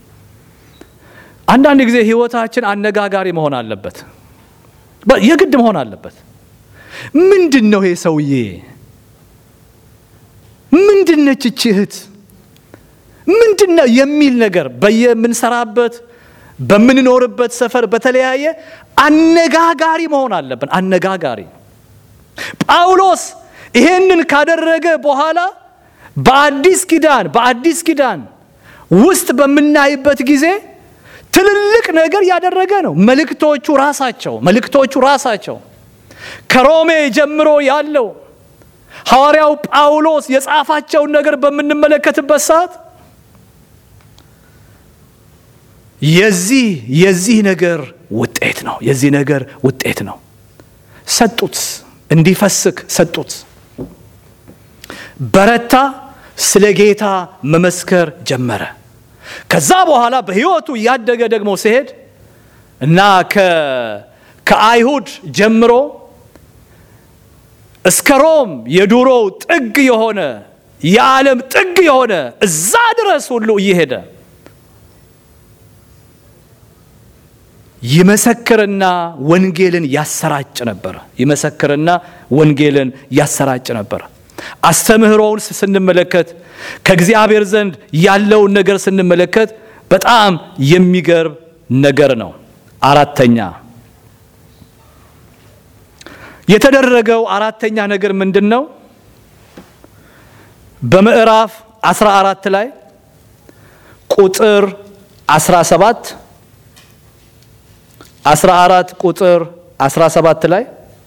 አንዳንድ ጊዜ ሕይወታችን አነጋጋሪ መሆን አለበት፣ የግድ መሆን አለበት። ምንድን ነው ይሄ ሰውዬ? ምንድን ነች እቺ እህት? ምንድን ነው የሚል ነገር በየምንሰራበት በምንኖርበት ሰፈር በተለያየ አነጋጋሪ መሆን አለብን። አነጋጋሪ ጳውሎስ ይሄንን ካደረገ በኋላ በአዲስ ኪዳን በአዲስ ኪዳን ውስጥ በምናይበት ጊዜ ትልልቅ ነገር ያደረገ ነው። መልእክቶቹ ራሳቸው መልእክቶቹ ራሳቸው ከሮሜ ጀምሮ ያለው ሐዋርያው ጳውሎስ የጻፋቸውን ነገር በምንመለከትበት ሰዓት የዚህ የዚህ ነገር ውጤት ነው። የዚህ ነገር ውጤት ነው። ሰጡት፣ እንዲፈስክ ሰጡት። በረታ፣ ስለ ጌታ መመስከር ጀመረ። ከዛ በኋላ በሕይወቱ እያደገ ደግሞ ሲሄድ እና ከአይሁድ ጀምሮ እስከ ሮም የዱሮው ጥግ የሆነ የዓለም ጥግ የሆነ እዛ ድረስ ሁሉ እየሄደ ይመሰክርና ወንጌልን ያሰራጭ ነበር። ይመሰክርና ወንጌልን ያሰራጭ ነበር። አስተምህሮውን ስንመለከት ከእግዚአብሔር ዘንድ ያለውን ነገር ስንመለከት በጣም የሚገርም ነገር ነው። አራተኛ የተደረገው አራተኛ ነገር ምንድን ነው? በምዕራፍ 14 ላይ ቁጥር 17 14 ቁጥር 17 ላይ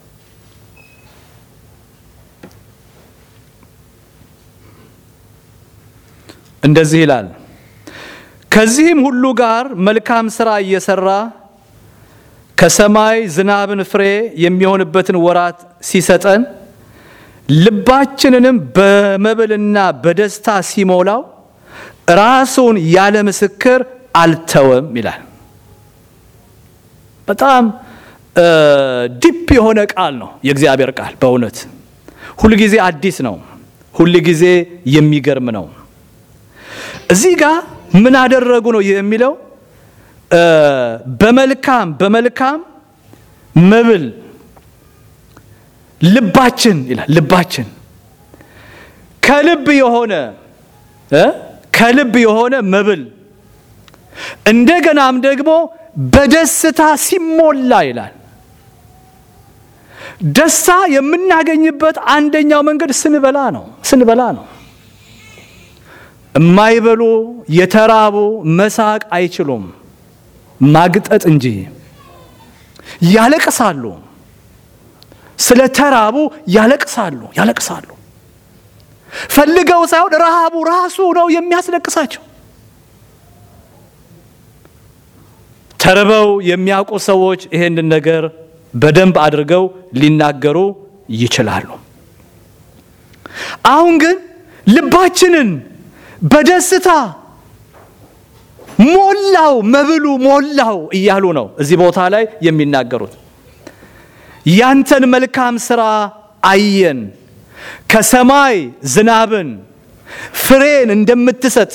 እንደዚህ ይላል። ከዚህም ሁሉ ጋር መልካም ሥራ እየሰራ ከሰማይ ዝናብን ፍሬ የሚሆንበትን ወራት ሲሰጠን ልባችንንም በመብልና በደስታ ሲሞላው ራሱን ያለ ምስክር አልተወም ይላል። በጣም ዲፕ የሆነ ቃል ነው የእግዚአብሔር ቃል። በእውነት ሁልጊዜ አዲስ ነው፣ ሁልጊዜ የሚገርም ነው። እዚህ ጋር ምን አደረጉ ነው የሚለው በመልካም በመልካም መብል ልባችን ይላል ልባችን ከልብ የሆነ እ ከልብ የሆነ መብል እንደገናም ደግሞ በደስታ ሲሞላ ይላል። ደስታ የምናገኝበት አንደኛው መንገድ ስንበላ ነው። ስንበላ ነው። የማይበሉ የተራቡ መሳቅ አይችሉም፣ ማግጠጥ እንጂ ያለቅሳሉ። ስለ ተራቡ ያለቅሳሉ ያለቅሳሉ። ፈልገው ሳይሆን ረሃቡ ራሱ ነው የሚያስለቅሳቸው። ተርበው የሚያውቁ ሰዎች ይሄንን ነገር በደንብ አድርገው ሊናገሩ ይችላሉ። አሁን ግን ልባችንን በደስታ ሞላው፣ መብሉ ሞላው እያሉ ነው እዚህ ቦታ ላይ የሚናገሩት። ያንተን መልካም ሥራ አየን፣ ከሰማይ ዝናብን ፍሬን እንደምትሰጥ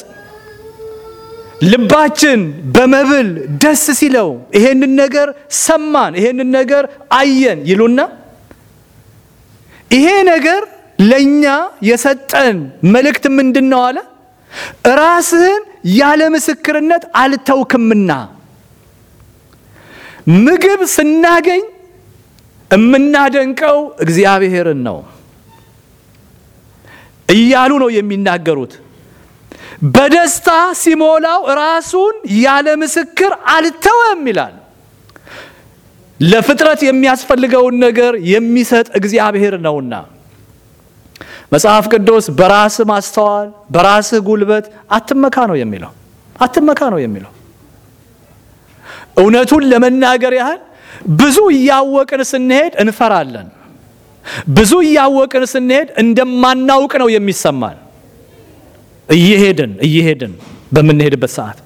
ልባችን በመብል ደስ ሲለው ይሄንን ነገር ሰማን፣ ይሄንን ነገር አየን ይሉና ይሄ ነገር ለእኛ የሰጠን መልእክት ምንድን ነው አለ? ራስህን ያለ ምስክርነት አልተውክምና ምግብ ስናገኝ የምናደንቀው እግዚአብሔርን ነው እያሉ ነው የሚናገሩት። በደስታ ሲሞላው ራሱን ያለ ምስክር አልተወም ይላል። ለፍጥረት የሚያስፈልገውን ነገር የሚሰጥ እግዚአብሔር ነውና መጽሐፍ ቅዱስ በራስህ ማስተዋል በራስህ ጉልበት አትመካ ነው የሚለው። አትመካ ነው የሚለው። እውነቱን ለመናገር ያህል ብዙ እያወቅን ስንሄድ እንፈራለን። ብዙ እያወቅን ስንሄድ እንደማናውቅ ነው የሚሰማን። እየሄድን እየሄድን በምንሄድበት ሰዓት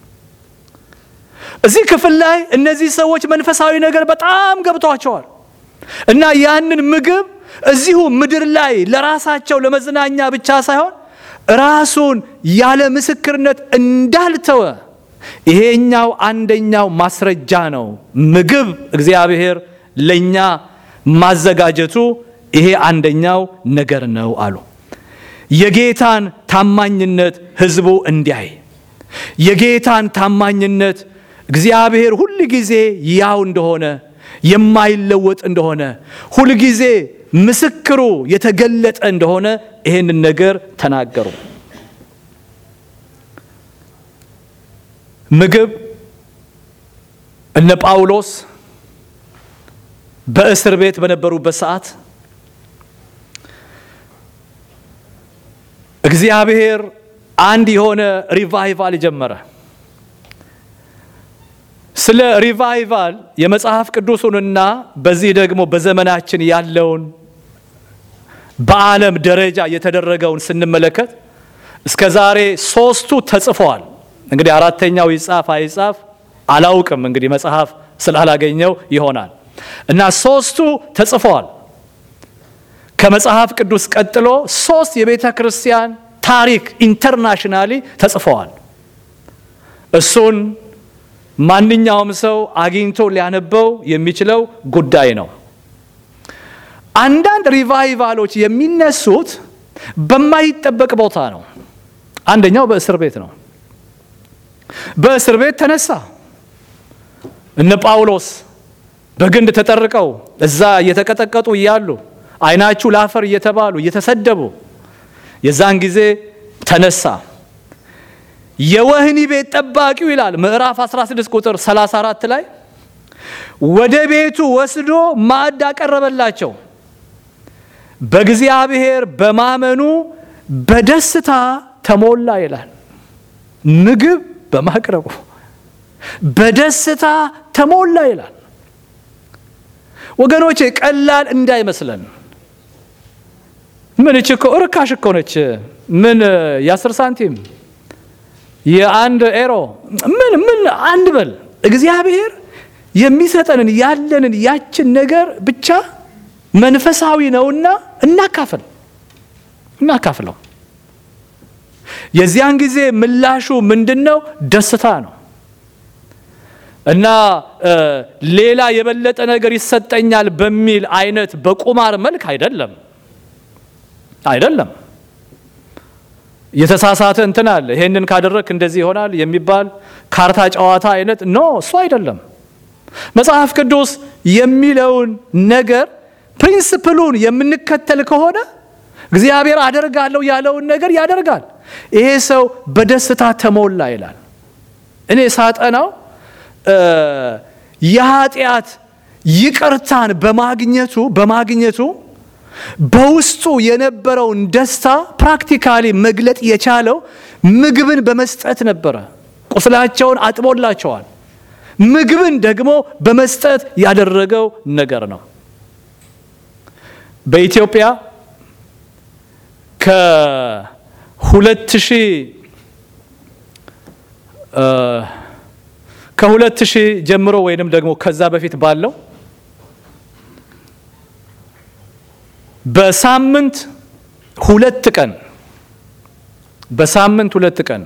እዚህ ክፍል ላይ እነዚህ ሰዎች መንፈሳዊ ነገር በጣም ገብቷቸዋል እና ያንን ምግብ እዚሁ ምድር ላይ ለራሳቸው ለመዝናኛ ብቻ ሳይሆን ራሱን ያለ ምስክርነት እንዳልተወ ይሄኛው አንደኛው ማስረጃ ነው። ምግብ እግዚአብሔር ለኛ ማዘጋጀቱ ይሄ አንደኛው ነገር ነው አሉ። የጌታን ታማኝነት ሕዝቡ እንዲያይ የጌታን ታማኝነት እግዚአብሔር ሁል ጊዜ ያው እንደሆነ የማይለወጥ እንደሆነ ሁል ጊዜ ምስክሩ የተገለጠ እንደሆነ ይሄንን ነገር ተናገሩ። ምግብ እነ ጳውሎስ በእስር ቤት በነበሩበት ሰዓት እግዚአብሔር አንድ የሆነ ሪቫይቫል ጀመረ። ስለ ሪቫይቫል የመጽሐፍ ቅዱሱንና በዚህ ደግሞ በዘመናችን ያለውን በዓለም ደረጃ የተደረገውን ስንመለከት እስከ ዛሬ ሶስቱ ተጽፈዋል። እንግዲህ አራተኛው ይጻፍ አይጻፍ አላውቅም። እንግዲህ መጽሐፍ ስላላገኘው ይሆናል እና ሶስቱ ተጽፈዋል። ከመጽሐፍ ቅዱስ ቀጥሎ ሶስት የቤተ ክርስቲያን ታሪክ ኢንተርናሽናሊ ተጽፈዋል። እሱን ማንኛውም ሰው አግኝቶ ሊያነበው የሚችለው ጉዳይ ነው። አንዳንድ ሪቫይቫሎች የሚነሱት በማይጠበቅ ቦታ ነው። አንደኛው በእስር ቤት ነው። በእስር ቤት ተነሳ። እነ ጳውሎስ በግንድ ተጠርቀው እዛ እየተቀጠቀጡ እያሉ ዓይናችሁ ላፈር እየተባሉ እየተሰደቡ የዛን ጊዜ ተነሳ። የወህኒ ቤት ጠባቂው ይላል ምዕራፍ 16 ቁጥር 34 ላይ ወደ ቤቱ ወስዶ ማዕድ አቀረበላቸው። በእግዚአብሔር በማመኑ በደስታ ተሞላ ይላል። ምግብ በማቅረቡ በደስታ ተሞላ ይላል። ወገኖቼ ቀላል እንዳይመስለን። ምን እች እኮ እርካሽ እኮ ነች። ምን የአስር ሳንቲም የአንድ ኤሮ ምን ምን አንድ በል እግዚአብሔር የሚሰጠንን ያለንን ያችን ነገር ብቻ መንፈሳዊ ነውና እናካፍል እናካፍለው። የዚያን ጊዜ ምላሹ ምንድን ነው? ደስታ ነው። እና ሌላ የበለጠ ነገር ይሰጠኛል በሚል አይነት በቁማር መልክ አይደለም አይደለም። የተሳሳተ እንትን አለ። ይሄንን ካደረግክ እንደዚህ ይሆናል የሚባል ካርታ ጨዋታ አይነት ኖ፣ እሱ አይደለም። መጽሐፍ ቅዱስ የሚለውን ነገር ፕሪንስፕሉን የምንከተል ከሆነ እግዚአብሔር አደርጋለሁ ያለውን ነገር ያደርጋል። ይሄ ሰው በደስታ ተሞላ ይላል። እኔ ሳጠናው የኃጢአት ይቅርታን በማግኘቱ በማግኘቱ በውስጡ የነበረውን ደስታ ፕራክቲካሊ መግለጥ የቻለው ምግብን በመስጠት ነበረ። ቁስላቸውን አጥቦላቸዋል። ምግብን ደግሞ በመስጠት ያደረገው ነገር ነው። በኢትዮጵያ ከሁለት ሺህ ከሁለት ሺህ ጀምሮ ወይንም ደግሞ ከዛ በፊት ባለው በሳምንት ሁለት ቀን በሳምንት ሁለት ቀን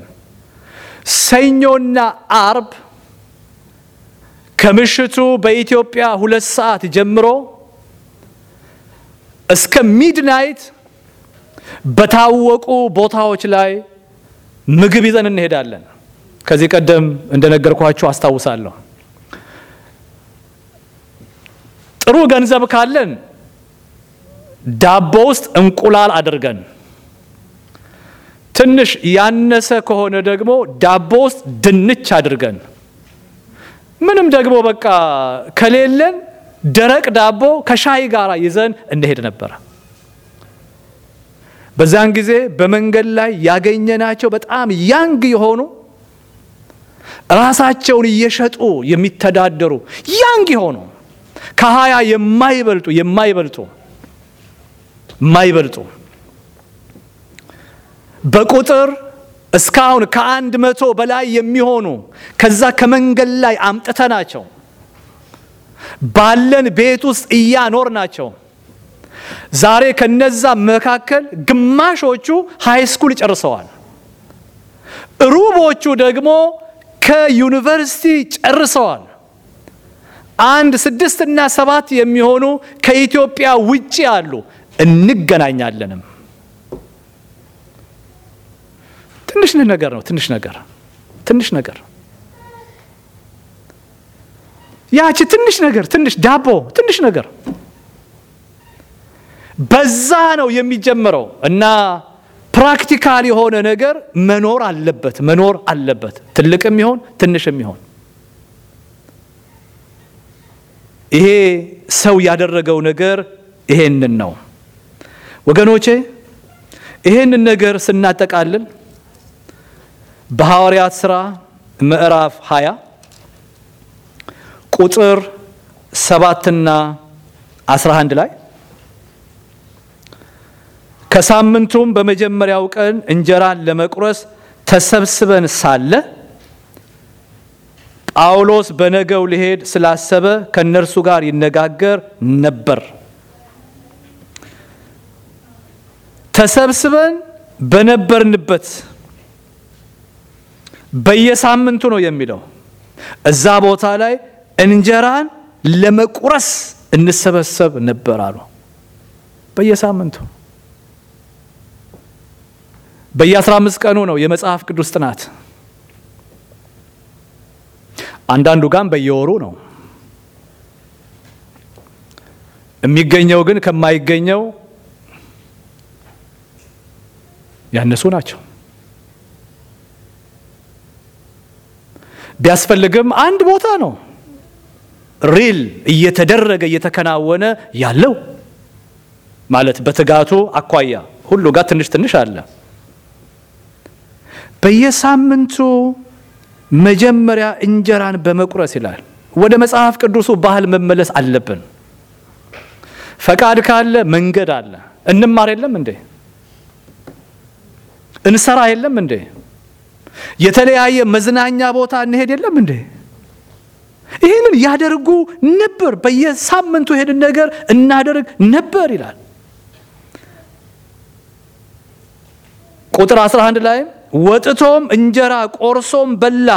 ሰኞና አርብ ከምሽቱ በኢትዮጵያ ሁለት ሰዓት ጀምሮ እስከ ሚድናይት በታወቁ ቦታዎች ላይ ምግብ ይዘን እንሄዳለን። ከዚህ ቀደም እንደነገርኳችሁ አስታውሳለሁ። ጥሩ ገንዘብ ካለን ዳቦ ውስጥ እንቁላል አድርገን፣ ትንሽ ያነሰ ከሆነ ደግሞ ዳቦ ውስጥ ድንች አድርገን፣ ምንም ደግሞ በቃ ከሌለን ደረቅ ዳቦ ከሻይ ጋር ይዘን እንሄድ ነበረ። በዛን ጊዜ በመንገድ ላይ ያገኘናቸው በጣም ያንግ የሆኑ ራሳቸውን እየሸጡ የሚተዳደሩ ያንግ የሆኑ ከሀያ የማይበልጡ የማይበልጡ የማይበልጡ በቁጥር እስካሁን ከአንድ መቶ በላይ የሚሆኑ ከዛ ከመንገድ ላይ አምጥተናቸው ባለን ቤት ውስጥ እያኖር ናቸው። ዛሬ ከነዛ መካከል ግማሾቹ ሃይ ስኩል ጨርሰዋል። ሩቦቹ ደግሞ ከዩኒቨርሲቲ ጨርሰዋል። አንድ ስድስት እና ሰባት የሚሆኑ ከኢትዮጵያ ውጭ አሉ። እንገናኛለንም። ትንሽ ነገር ነው። ትንሽ ነገር ትንሽ ነገር ያቺ ትንሽ ነገር ትንሽ ዳቦ ትንሽ ነገር በዛ ነው የሚጀምረው እና ፕራክቲካል የሆነ ነገር መኖር አለበት መኖር አለበት። ትልቅም ይሆን ትንሽም ይሆን ይሄ ሰው ያደረገው ነገር ይሄንን ነው ወገኖቼ። ይሄንን ነገር ስናጠቃልል በሐዋርያት ሥራ ምዕራፍ 20 ቁጥር ሰባትና 11 ላይ ከሳምንቱም በመጀመሪያው ቀን እንጀራን ለመቁረስ ተሰብስበን ሳለ ጳውሎስ በነገው ሊሄድ ስላሰበ ከእነርሱ ጋር ይነጋገር ነበር። ተሰብስበን በነበርንበት በየሳምንቱ ነው የሚለው። እዛ ቦታ ላይ እንጀራን ለመቁረስ እንሰበሰብ ነበር አሉ። በየሳምንቱ በየአስራ አምስት ቀኑ ነው የመጽሐፍ ቅዱስ ጥናት። አንዳንዱ ጋም በየወሩ ነው የሚገኘው፣ ግን ከማይገኘው ያነሱ ናቸው። ቢያስፈልግም አንድ ቦታ ነው ሪል እየተደረገ እየተከናወነ ያለው ማለት በትጋቱ አኳያ ሁሉ ጋር ትንሽ ትንሽ አለ። በየሳምንቱ መጀመሪያ እንጀራን በመቁረስ ይላል። ወደ መጽሐፍ ቅዱሱ ባህል መመለስ አለብን። ፈቃድ ካለ መንገድ አለ። እንማር የለም እንዴ? እንሰራ የለም እንዴ? የተለያየ መዝናኛ ቦታ እንሄድ የለም እንዴ? ይህንን ያደርጉ ነበር። በየሳምንቱ ይሄንን ነገር እናደርግ ነበር ይላል። ቁጥር 11 ላይ ወጥቶም እንጀራ ቆርሶም በላ።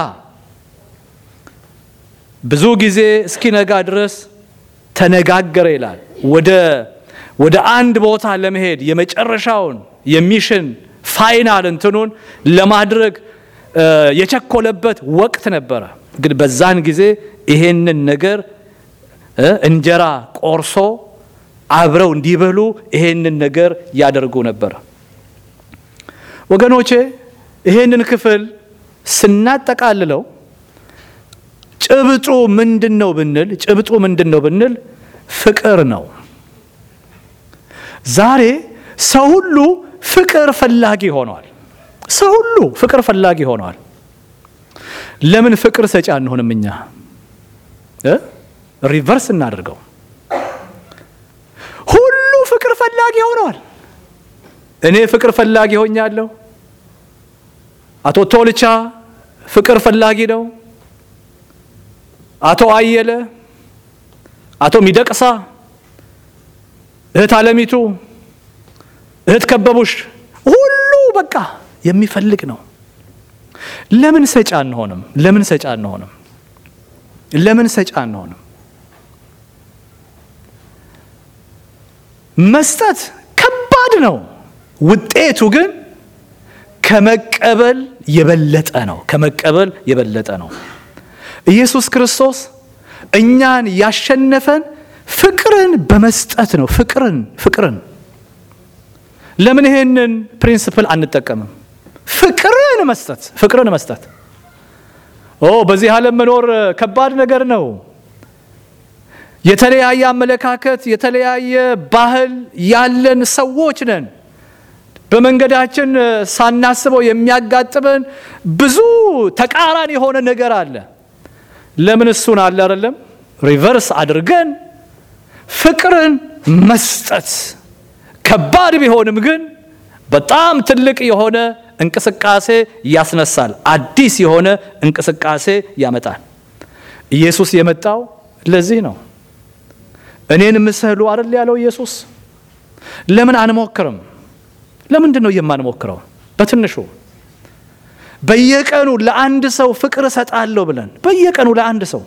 ብዙ ጊዜ እስኪነጋ ድረስ ተነጋገረ ይላል። ወደ ወደ አንድ ቦታ ለመሄድ የመጨረሻውን የሚሽን ፋይናል እንትኑን ለማድረግ የቸኮለበት ወቅት ነበረ። ግን በዛን ጊዜ ይሄንን ነገር እንጀራ ቆርሶ አብረው እንዲበሉ ይሄንን ነገር ያደርጉ ነበር። ወገኖቼ ይሄንን ክፍል ስናጠቃልለው ጭብጡ ምንድን ነው ብንል ጭብጡ ምንድን ነው ብንል ፍቅር ነው። ዛሬ ሰው ሁሉ ፍቅር ፈላጊ ሆኗል። ሰው ሁሉ ፍቅር ፈላጊ ሆኗል። ለምን ፍቅር ሰጪ አንሆንም? እኛ ሪቨርስ እናደርገው። ሁሉ ፍቅር ፈላጊ ሆኗል። እኔ ፍቅር ፈላጊ ሆኛለሁ። አቶ ቶልቻ ፍቅር ፈላጊ ነው። አቶ አየለ፣ አቶ ሚደቅሳ፣ እህት አለሚቱ፣ እህት ከበቡሽ ሁሉ በቃ የሚፈልግ ነው። ለምን ሰጪ አንሆንም? ለምን ሰጪ አንሆንም? ለምን ሰጪ አንሆንም? መስጠት ከባድ ነው። ውጤቱ ግን ከመቀበል የበለጠ ነው። ከመቀበል የበለጠ ነው። ኢየሱስ ክርስቶስ እኛን ያሸነፈን ፍቅርን በመስጠት ነው። ፍቅርን ፍቅርን ለምን ይሄንን ፕሪንስፕል አንጠቀምም? ፍቅርን መስጠት ፍቅርን መስጠት። ኦ በዚህ ዓለም መኖር ከባድ ነገር ነው። የተለያየ አመለካከት፣ የተለያየ ባህል ያለን ሰዎች ነን። በመንገዳችን ሳናስበው የሚያጋጥመን ብዙ ተቃራኒ የሆነ ነገር አለ። ለምን እሱን አለ አይደለም ሪቨርስ አድርገን ፍቅርን መስጠት ከባድ ቢሆንም ግን በጣም ትልቅ የሆነ እንቅስቃሴ ያስነሳል። አዲስ የሆነ እንቅስቃሴ ያመጣል። ኢየሱስ የመጣው ለዚህ ነው። እኔን ምሰሉ አይደል ያለው ኢየሱስ። ለምን አንሞክርም? ለምንድን ነው የማንሞክረው? በትንሹ በየቀኑ ለአንድ ሰው ፍቅር እሰጣለሁ ብለን በየቀኑ ለአንድ ሰው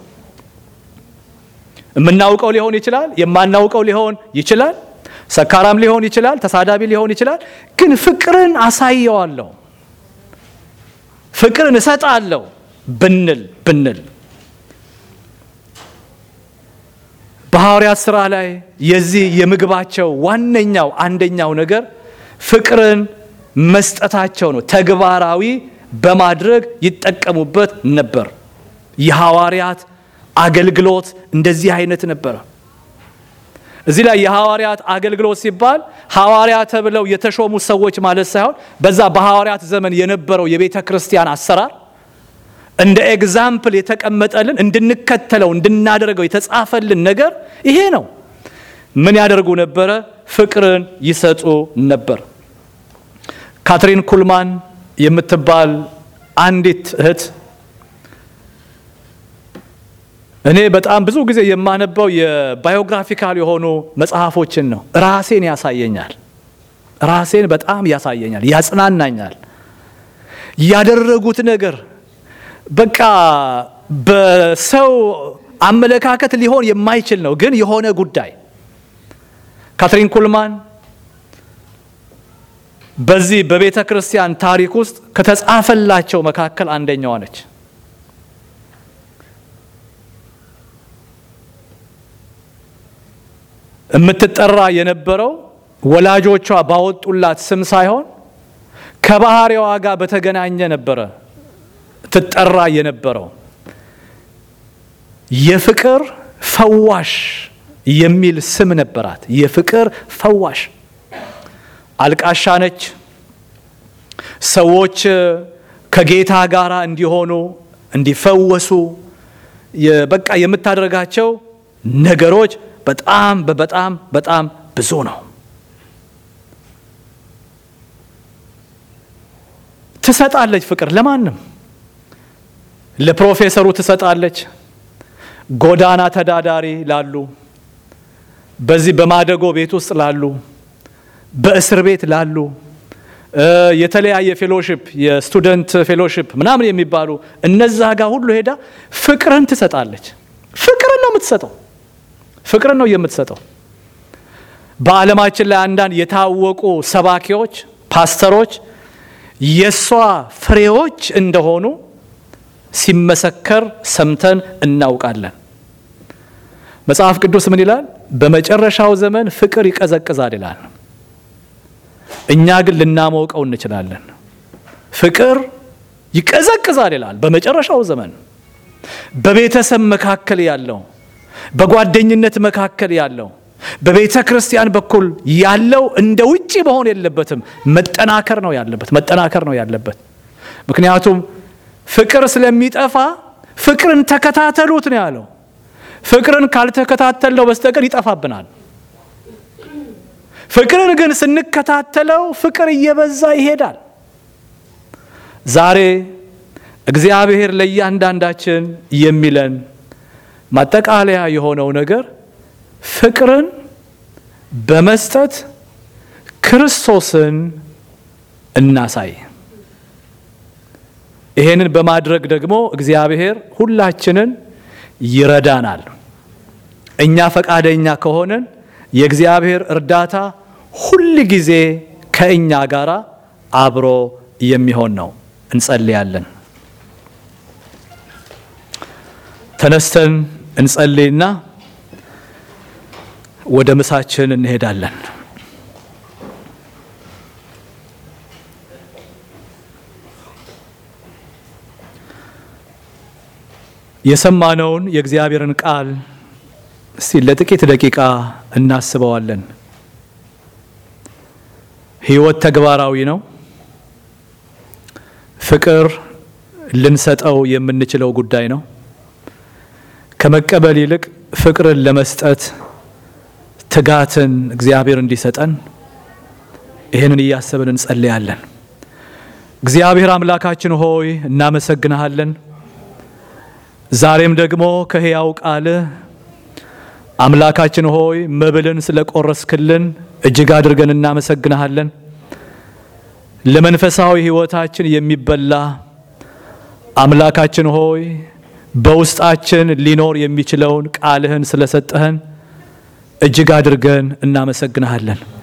የምናውቀው ሊሆን ይችላል፣ የማናውቀው ሊሆን ይችላል፣ ሰካራም ሊሆን ይችላል፣ ተሳዳቢ ሊሆን ይችላል። ግን ፍቅርን አሳየዋለሁ፣ ፍቅርን እሰጣለሁ ብንል ብንል በሐዋርያት ሥራ ላይ የዚህ የምግባቸው ዋነኛው አንደኛው ነገር ፍቅርን መስጠታቸው ነው። ተግባራዊ በማድረግ ይጠቀሙበት ነበር። የሐዋርያት አገልግሎት እንደዚህ አይነት ነበረ። እዚህ ላይ የሐዋርያት አገልግሎት ሲባል ሐዋርያ ተብለው የተሾሙ ሰዎች ማለት ሳይሆን በዛ በሐዋርያት ዘመን የነበረው የቤተ ክርስቲያን አሰራር እንደ ኤግዛምፕል የተቀመጠልን እንድንከተለው እንድናደርገው የተጻፈልን ነገር ይሄ ነው። ምን ያደርጉ ነበረ? ፍቅርን ይሰጡ ነበር። ካትሪን ኩልማን የምትባል አንዲት እህት እኔ በጣም ብዙ ጊዜ የማነበው የባዮግራፊካል የሆኑ መጽሐፎችን ነው። ራሴን ያሳየኛል። ራሴን በጣም ያሳየኛል፣ ያጽናናኛል። ያደረጉት ነገር በቃ በሰው አመለካከት ሊሆን የማይችል ነው፣ ግን የሆነ ጉዳይ ካትሪን ኩልማን በዚህ በቤተ ክርስቲያን ታሪክ ውስጥ ከተጻፈላቸው መካከል አንደኛዋ ነች። የምትጠራ የነበረው ወላጆቿ ባወጡላት ስም ሳይሆን ከባህሪዋ ጋር በተገናኘ ነበረ ትጠራ የነበረው። የፍቅር ፈዋሽ የሚል ስም ነበራት። የፍቅር ፈዋሽ አልቃሻ ነች። ሰዎች ከጌታ ጋር እንዲሆኑ እንዲፈወሱ በቃ የምታደርጋቸው ነገሮች በጣም በጣም በጣም ብዙ ነው። ትሰጣለች ፍቅር ለማንም ለፕሮፌሰሩ ትሰጣለች፣ ጎዳና ተዳዳሪ ላሉ፣ በዚህ በማደጎ ቤት ውስጥ ላሉ፣ በእስር ቤት ላሉ፣ የተለያየ ፌሎሽፕ የስቱደንት ፌሎሽፕ ምናምን የሚባሉ እነዛ ጋር ሁሉ ሄዳ ፍቅርን ትሰጣለች። ፍቅርን ነው የምትሰጠው። ፍቅርን ነው የምትሰጠው። በዓለማችን ላይ አንዳንድ የታወቁ ሰባኪዎች፣ ፓስተሮች የእሷ ፍሬዎች እንደሆኑ ሲመሰከር ሰምተን እናውቃለን። መጽሐፍ ቅዱስ ምን ይላል? በመጨረሻው ዘመን ፍቅር ይቀዘቅዛል ይላል። እኛ ግን ልናሞቀው እንችላለን። ፍቅር ይቀዘቅዛል ይላል። በመጨረሻው ዘመን በቤተሰብ መካከል ያለው፣ በጓደኝነት መካከል ያለው፣ በቤተ ክርስቲያን በኩል ያለው እንደ ውጪ መሆን የለበትም። መጠናከር ነው ያለበት። መጠናከር ነው ያለበት። ምክንያቱም ፍቅር ስለሚጠፋ ፍቅርን ተከታተሉት ነው ያለው። ፍቅርን ካልተከታተለው በስተቀር ይጠፋብናል። ፍቅርን ግን ስንከታተለው ፍቅር እየበዛ ይሄዳል። ዛሬ እግዚአብሔር ለእያንዳንዳችን የሚለን ማጠቃለያ የሆነው ነገር ፍቅርን በመስጠት ክርስቶስን እናሳይ። ይሄንን በማድረግ ደግሞ እግዚአብሔር ሁላችንን ይረዳናል። እኛ ፈቃደኛ ከሆንን የእግዚአብሔር እርዳታ ሁል ጊዜ ከእኛ ጋር አብሮ የሚሆን ነው። እንጸልያለን። ተነስተን እንጸልይና ወደ ምሳችን እንሄዳለን። የሰማነውን የእግዚአብሔርን ቃል እስቲ ለጥቂት ደቂቃ እናስበዋለን። ሕይወት ተግባራዊ ነው። ፍቅር ልንሰጠው የምንችለው ጉዳይ ነው። ከመቀበል ይልቅ ፍቅርን ለመስጠት ትጋትን እግዚአብሔር እንዲሰጠን ይህንን እያሰብን እንጸልያለን። እግዚአብሔር አምላካችን ሆይ እናመሰግንሃለን። ዛሬም ደግሞ ከሕያው ቃልህ አምላካችን ሆይ መብልን ስለቆረስክልን እጅግ አድርገን እናመሰግንሃለን። ለመንፈሳዊ ሕይወታችን የሚበላ አምላካችን ሆይ በውስጣችን ሊኖር የሚችለውን ቃልህን ስለሰጠህን እጅግ አድርገን እናመሰግንሃለን።